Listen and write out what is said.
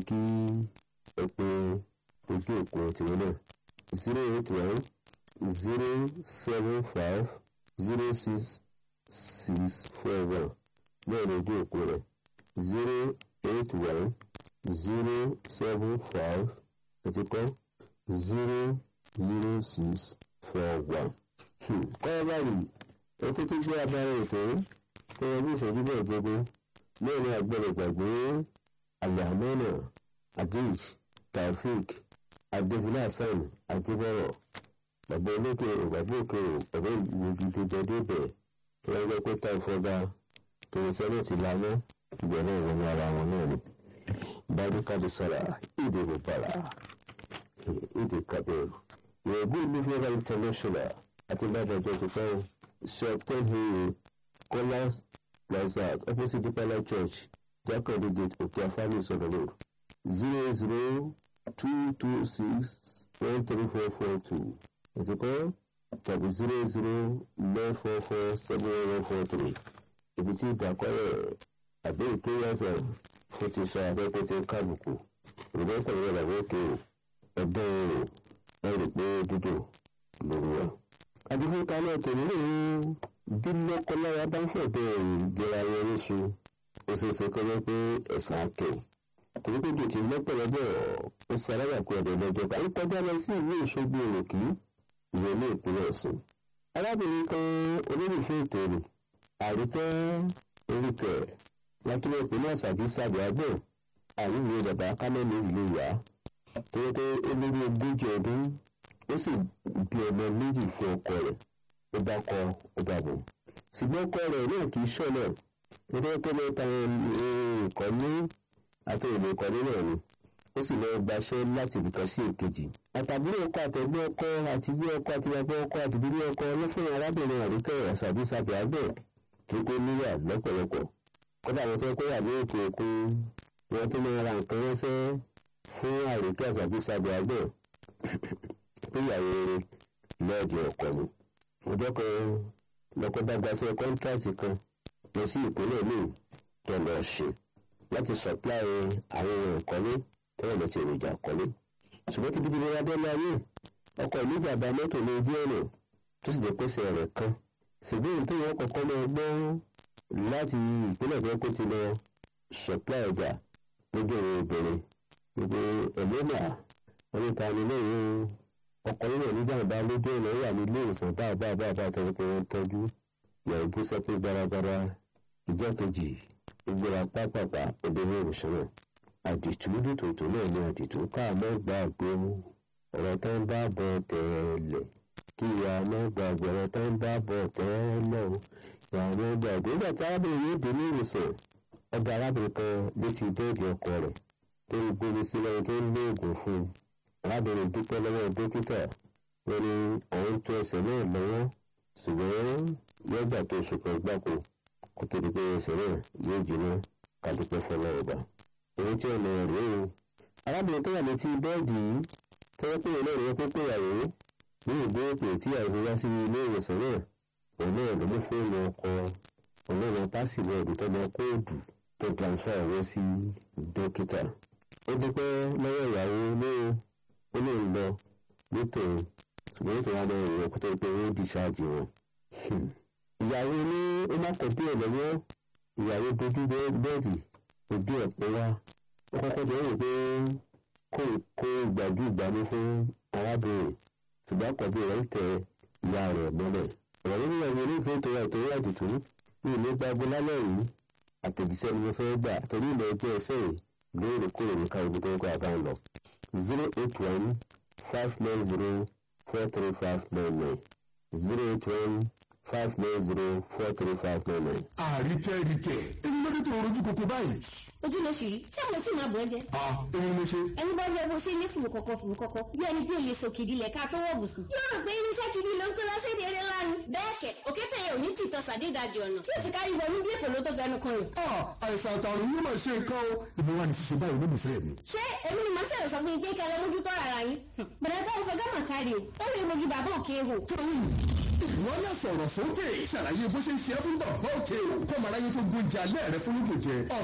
kí ẹ pé ojú òpó tìrẹ náà zero eight one zero seven five zero six six four one náà ní ojú òpó rẹ̀ zero eight one zero seven five àti kọ́ zero zero six four one. kọ́ báyìí ó tó tó gbé abára ètò tẹ́wọ́ bí ìṣẹ́jú bẹ́ẹ̀ jẹ́gbó náà ní agbẹ́rẹ́ gbàgbé alhamana adij taofik adébílẹ̀ hasan ajibọ̀rọ̀ bàbá olókè bàbá òkè bàbá ìgbìgbì tó jẹdé bẹ̀ tí wọ́n gbé pé táì fọ́gá tó ń sẹ́lẹ̀ ti lánà ìgbẹ́rẹ́ ìwọ̀n ara wọn náà ni barika sara ìdè bàbàrà ìdè kabir ìrẹ̀gbẹ́ ìlú fẹ́ra international àti lábàjọ́ ti fẹ́ shop ten hero kọ́lá plaza opposite dipala church jakande gate òkè afáàlì sọ̀rọ̀ road zero zero two two six one three four four two ètò kan tàbí zero zero nine four four seven one four three ibi tí ìdàkọ́rẹ̀ àbí ìkéyàsẹ̀ fún ti sọ àtẹ́kùn ti ń kábùkù ìrọ̀lẹ́ pẹ̀lú ìlànà òkè ẹ̀dọ́ èrò ẹ̀rì pé dídò lórí wa. àdìfúnka náà tẹ̀lé ní bí lọ́kọ́láya bá ń fẹ̀dọ̀ ìjẹra wọn níṣu ó ṣeé ṣe kọ́ pé ẹ̀sán akẹ́ torí pé dòtí lọ́pọ̀lọpọ̀ ó ṣe alágbàkú ẹ̀dọ̀ lọ́jọ́ ká ń kọjá lọ sí ìlú ìṣògbó òròkì ìwé ní ìpínlẹ̀ ọ̀sùn. arábìnrin kan olólùfẹ́ ètò rẹ̀ àríkẹ́ oríkẹ̀ látúwọ̀ ìpínlẹ̀ àṣàbí sàbí àgbẹ̀ àríwé bàbá kámẹ́lì ìlú ìyá tó yẹ pé ó lé ní ogójì ọdún ó sì bí ọmọ méjì fún ọkọ rẹ̀ ó bá kọ ó bá bọ̀. ṣùgbọ́n ọkọ rẹ̀ náà kì í ṣọ̀nà nítorí pé mẹ́ta ìkọ́lé àti èlò ìkọ́lé náà ni ó sì lọ́ọ́ gbaṣẹ́ láti ibìkan sí èkejì. àtàbúrò ọkọ àtẹ̀gbẹ́ ọkọ àti ilé ọkọ àti bàbá ọkọ àti ìdílé ọkọ ló fún arábìnrin àríkẹ́ àṣàbí sàbí àgbẹ̀ tó kó níyà lọ́pọ̀lọpọ̀ kódà wọn fẹ́ kó wà ní òkè òkun wọn tó máa ra nǹkan ránṣẹ́ fún àríkẹ́ àṣàbí sàbí àgbẹ̀ pé ìyàwó rere lọ́ọ̀dì ọkọ ni. ọjọ́ kan lọ́kọ́ bá gbaṣẹ́ kọ́ńtrásì kan lọ sí ìpínlẹ̀ míì tó lọ ṣe láti sọ̀pláì àwọn ohun ìkọ́lé tó wà lọ́sí èròjà ìkọ́lé. ṣùgbọ́n tíbi tí mo wá bẹ́ẹ̀ láyé ọkọ̀ ìlú ìjàmbá mọ́tò ní ojú ọ̀nà tó sì jẹ́ pèsè rẹ̀ kan. ṣùgbọ́n èyí tó yẹ kọ̀ọ̀kan máa gbọ́ láti ìpínlẹ̀ tó kó ti lọ sọ̀pláì ọjà lójú ọ̀rọ̀ obìnrin gbogbo ẹ̀mọ́nà oníta ni lẹ́yìn ọkùnrin náà ní jàǹbá lójú ọ̀nà wà ní ilé ìwòsàn bá bá bá bá tẹ̀lé pé wọ́n tọ́jú yàrá bú sẹ́pẹ́ gbáragbára ìjọ kejì ìgbéra pápápá obìnrin ìwòsàn náà àdìtú nítòótọ́ náà ní àdìtú káàmọ́ gbàgbé ọ̀rọ̀ tó ń bá bọ̀ tẹ̀lẹ̀ kí ìyá mọ́ gbàgbé ọ̀rọ̀ tó ń bá bọ̀ tẹ́lẹ̀ o ìyá mọ́ gbàgbé nígbà tí arábìnrin yóò dé ní ìwòsàn ọba arábìnrin kan létí bẹ́ẹ̀dì ọkọ rẹ̀ tó ń gbóni sílẹ̀ tó ń lo oògùn fún un arábìnrin dúpẹ́ lọ́wọ́ dókítà wọn ni àwọn tó ẹsẹ̀ náà lọ́wọ́ ṣùgbọ́n yọgbà tó oṣù kan gbáko kó tó di pé ẹsẹ̀ náà yóò jiná ká dúpẹ́ fọlọ́ ọba. èyí tí ọ̀nà rèé o arábìnrin tó wà létí bẹ́ẹ̀dì yìí tẹ́wọ́ pé ìlú ìrìn pípé ìyàwó ní ìgbéró pé tí ìyàwó wá sí ilé ìwòsàn náà òun náà ló mú fóònù ọkọ ọlọ́run pásìwọ̀dù tó lọ kóòdù tó transfer owó sí dókítà ó dúpẹ́ lọ́wọ́ ìyàwó lóo ó lè lọ nítorí ṣùgbọ́n nítorí wọn lọ rẹ̀ kó tó pé ó di ṣáàjì wọn. ìyàwó ní ó má kọ bí ẹ lọ́wọ́ ìyàwó dojú bẹ́ẹ̀dì ojú ẹ̀ pé wá ó kọ́kọ́ jẹ́ rò pé kó kó ìgbàjú ìgbàmú fún arábìnrin ṣùgbọ́n kọ bí rẹ̀ ń tẹ ìyá rẹ̀ mọ́lẹ̀. ọ̀rọ̀ nínú ìyàwó onífẹ́ tó yà tó yà dùtù ní ìlú gbàgbé lálẹ́ yìí àtẹ̀jíṣẹ́ ni mo fẹ́ gbà torí ilẹ̀ ẹjọ́ ẹsẹ̀ yìí lóòrèkóòrè ní káyọ̀ tó ń kọ́ àbá ń lọ. zero eight one five nine zero four three five nine nine zero eight one five nine zero four three five nine nine. àríkẹ́ ríkẹ́ èmi ló dé tó rojú koko báyìí. ojú ló ṣì rí ṣé àwọn tí màá bọ̀ ẹ́ jẹ. a èmi ló ṣe. ẹni bá yẹ bó ṣe ní fùrù kọ̀kọ̀ fùrù kọ̀kọ̀ bí ẹni bí olè sòkè ìdílé ká tó wọ̀ bùsùn. yóò rò pé irinṣẹ́ kìíní ló ń kó lọ́sẹ̀ eré lánàá. bẹ́ẹ̀ kẹ̀ òkété yẹn ò ní tìtọ́ sàdédàjì ọ̀nà tí ò ti kárí wọnú bí èkó ló tó fẹnu kan yìí. a àìsàn àtàrùn yóò máa ṣe nǹkan o ìbí wa ní ṣiṣẹ́ báyìí olólùfẹ́ mi. ṣé èmi ni màá ṣẹlẹ̀ sọ fún yín pé kẹlẹ́ mójú tọ́ ara yín. bẹ̀rẹ̀ táwọn fẹ́ gánà kárí o ó lè mojú bàbá òkè hò. ìwọ náà sọ̀rọ̀ sókè ṣàlàyé bó ṣe ń ṣe é fún bàbá òkè o kọ́mọ aráyé tó gbóúnjẹ alẹ́ rẹ fún lóògùn jẹ